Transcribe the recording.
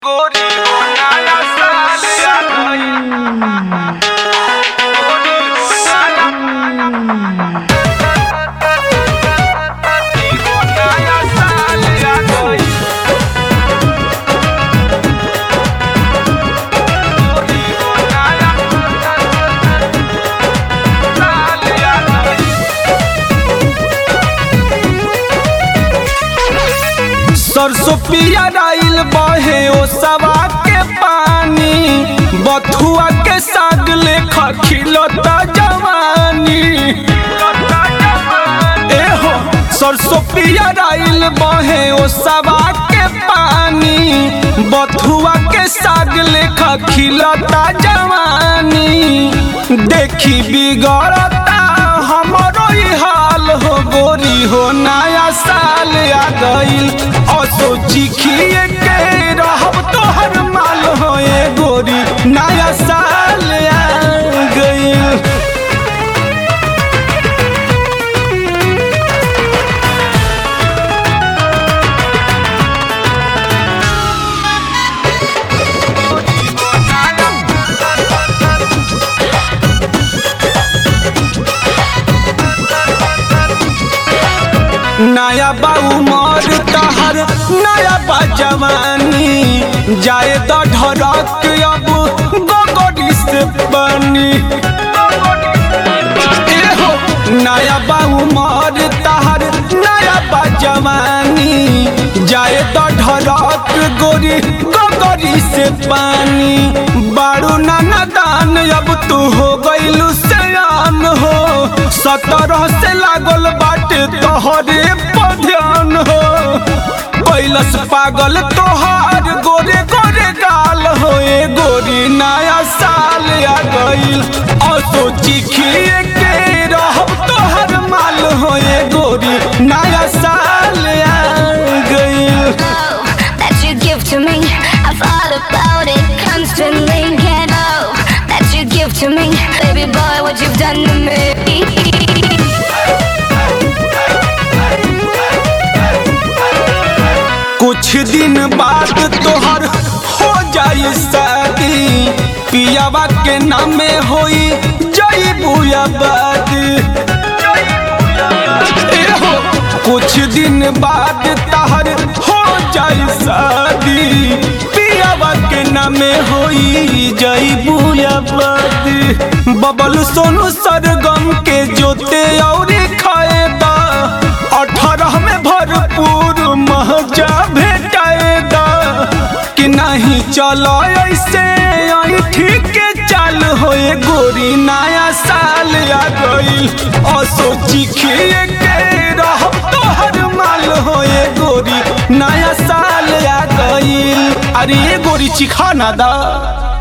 गोरी हो नया साल आ गइल गोरी हो नया हो नया साल आ गइल गोरी हो नया साल आ गइल सरसों पिया डाइल बहे ओ सवा के पानी बथुआ के साग लेखा खिलता जवानी ए हो सरसों पिया डाइल बहे ओ सवा के पानी बथुआ के साग लेखा खिलता जवानी देखी बिगड़ता हमरो ही हाल हो गोरी हो नया साल आ गइल असोची खिए के रहब तोहर माल हो ए गोरी नया साल आ गइल नया बाऊ मर तहर नया बा जवानी जाए तो ढरक अब गोगोडी से बनी ए हो नया बाऊ मर तहर नया बा जवानी जाए तो ढरक गोरी गोगोडी से पानी बारू नाना दान अब तू हो गइलू सयान हो सतरह से लागल बाटे तोहरे पर ध्यान हो कैलस पागल तोहार गोरे गोरे गाल हो ए गोरी नया साल आ गइल असोची खिए के रहब तोहर माल हो ए गोरी नया साल आ गइल that you give to me. I thought about it constantly. Can't know that you give to me, baby boy. What you've done to me. कुछ दिन बाद तोहर हो जाई शादी पियावा के नामे होई जई बुयाबाद ए हो कुछ दिन बाद तहर हो जाई शादी पियावा के नामे होई जई बुयाबाद बबल सोनू सरगम के जोते और खाएदा अठारह में भरपूर महजा भेटाएगा कि नहीं चलो ऐसे आई ठीक के चाल होए गोरी नया साल आ गइल असोची खिए के रहब तोहर माल होए गोरी नया साल आ गइल अरे ये गोरी चिखा ना दा